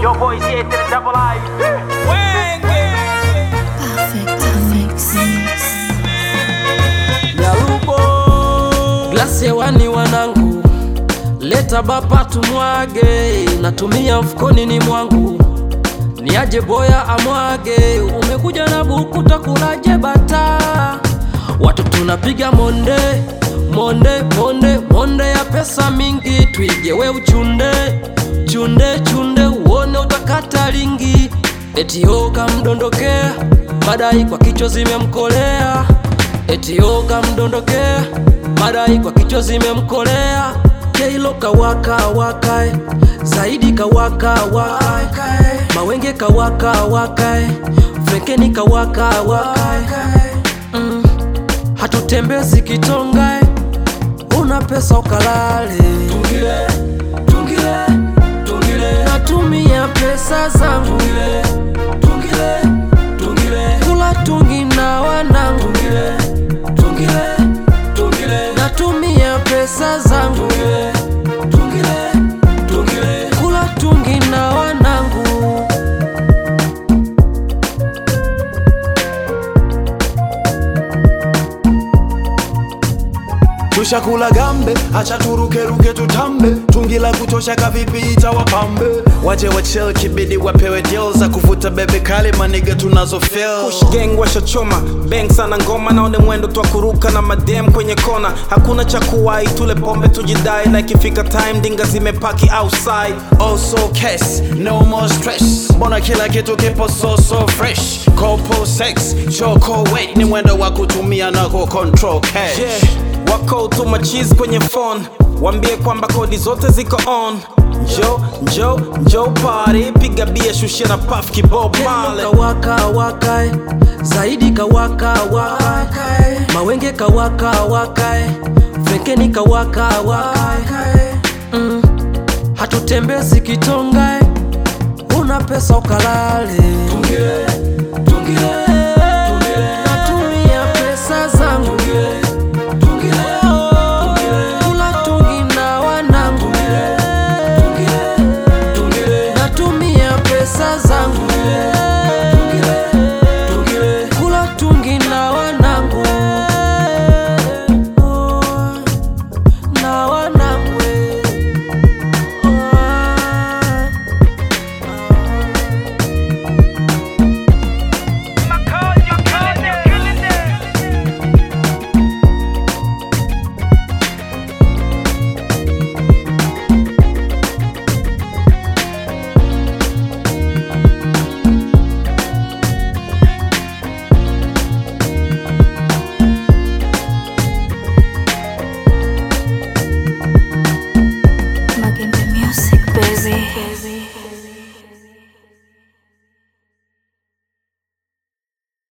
Yo boy Z to the double I. Perfect mix. Nyalubo glasi hewani wanangu, leta bapa tumwage, natumia mfukoni ni mwangu, niaje boya amwage, umekuja na buku takulaje bata, watu tunapiga monde monde monde monde ya pesa mingi, tuigewe uchunde chunde chunde, uone utakata lingi, eti yoga mdondokea, madai kwa kichwa zimemkolea eti yoga mdondokea, madai kwa kichwa zimemkolea, Keilo kawaka wakae, zaidi kawaka wakae, mawenge kawaka wakae, frekeni kawaka wakae, mm. hatutembezi kitongae, una pesa ukalale, tungile, tungile, tungile, natumia pesa zangu, tungile, tungile, tungile, kula tungi na wanangu, tungile, tungile, tungile, natumia pesa zangu, tungile, tungile, tungile, kula tungi na wanangu. tushakula gambe acha turukeruke tutambe tungi la kutosha kavipi itawapambe waje wachel kibidi wapewe deal za kuvuta bebe kali maniga tunazo feel Push gang washachoma bang sana ngoma naone mwendo twa kuruka na madem kwenye kona hakuna cha kuwai tule pombe tujidai like ifika time dinga zimepaki outside also case no more stress mbona kila kitu kipo so so fresh kopo sex choko wait ni mwendo wa kutumia na ku control cash yeah wako tuma cheese kwenye phone wambie kwamba kodi zote ziko on njo njo njo party piga bia shushia na puff kibob male kawaka wakae zaidi kawaka wakae mawenge kawaka wakae frekeni kawaka wakae mm. hatutembezi kitongae una pesa ukalale tungile, tungile, tungile. natumia pesa zangu tungile, tungile, tungile. kula tungi na wanangu tungile, tungile. natumia pesa zangu tungile, tungile. kula tungi na wanangu na wanangu Magembe music baby.